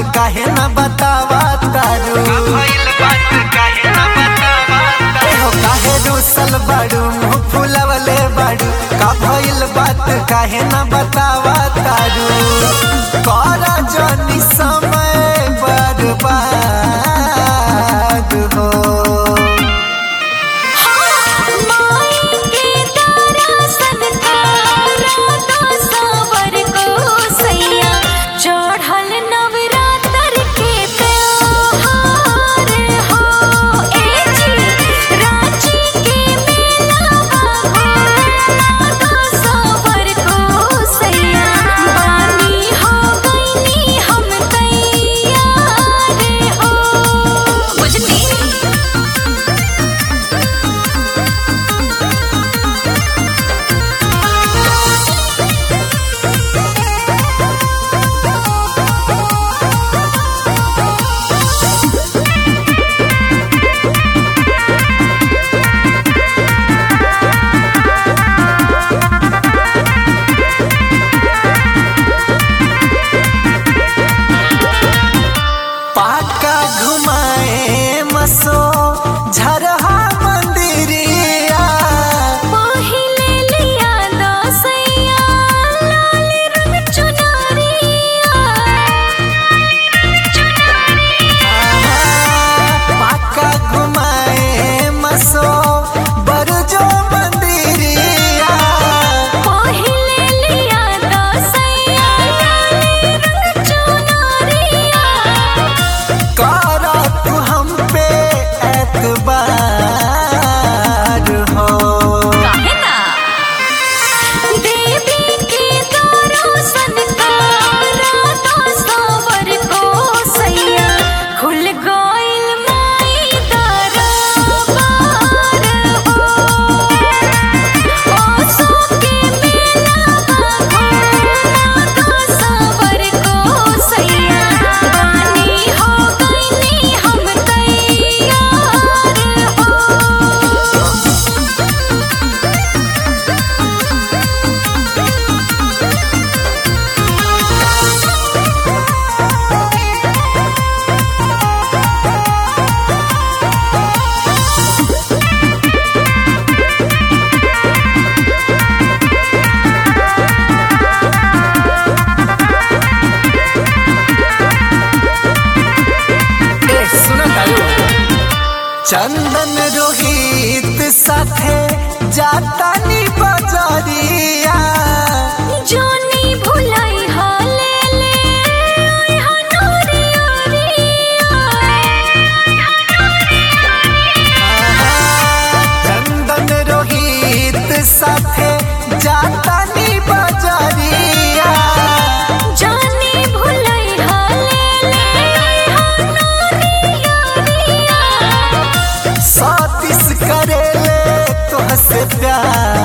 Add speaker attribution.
Speaker 1: काहे न बतावा तारू एहो काहे रूसल बाड़ू मुँह फुलवले बाड़ू का भइल बात काहे न बतावा तारू कर जनी समय बर्बाद हो
Speaker 2: चढ़ल नवरात्र के त्योहार हो ए जी रांची के मेला हो सबर को सैया बानी हो गईनी हम तैयार हो बुझनी
Speaker 1: पाका घुमाए मसो झरहा मंदिरिया
Speaker 2: पहिले लिया दसैया लाल रंग चुनरिया
Speaker 1: पाका घुमाए मसो बरजो मंदिरिया
Speaker 2: पहिले लिया दसैया लाल रंग चुनरिया
Speaker 1: कर तू हम पे एतबार हो
Speaker 2: काहे ना देवी के दर्शन करा तो सबर को सैया खुल गइल माई दरबार हो ओसो के मेला हो तो सबर को सैया बानी हो गइनी हम तैयार हो
Speaker 1: ए सुन तारू चंदन रोहित साथे जाता नी बजरिया
Speaker 2: जोनी भुलाई हाले ले ओय हनोरी
Speaker 1: चंदन रोहित साथे जाता नी बजरिया
Speaker 2: जोनी भुलाई हाले ले ओय हनोरी
Speaker 1: सतीश करेले तोहसे प्यार